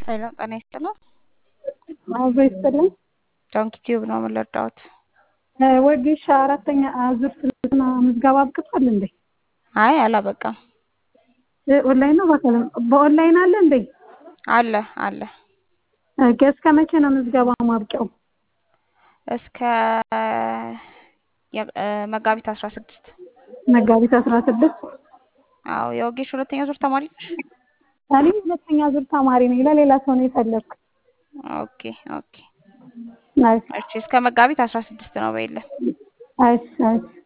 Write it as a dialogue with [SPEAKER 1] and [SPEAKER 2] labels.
[SPEAKER 1] ሄሎ ጤና ይስጥልን።
[SPEAKER 2] አብሮ ይስጥልን።
[SPEAKER 1] ዶንኪ ቲዩብ ነው የምንረዳዎት።
[SPEAKER 2] ወጌሻ አራተኛ ዙር ስልጠና ምዝገባ አብቅቷል እንዴ?
[SPEAKER 1] አይ አላበቃም።
[SPEAKER 2] ኦንላይን ነው በአካል በኦንላይን አለ እንዴ?
[SPEAKER 1] አለ አለ
[SPEAKER 2] ኦኬ። እስከ መቼ ነው ምዝገባ ማብቂያው?
[SPEAKER 1] እስከ የ- እ መጋቢት አስራ ስድስት
[SPEAKER 2] መጋቢት አስራ ስድስት
[SPEAKER 1] አዎ የወጌሽ ሁለተኛ ዙር ተማሪ ነሽ?
[SPEAKER 2] እኔ ሁለተኛ ዙር ተማሪ ነኝ። ለሌላ ሰው ነው የፈለግኩት።
[SPEAKER 1] ኦኬ ኦኬ
[SPEAKER 2] እሺ
[SPEAKER 1] እሺ እስከ መጋቢት አስራ ስድስት ነው በይለን
[SPEAKER 2] እሺ እሺ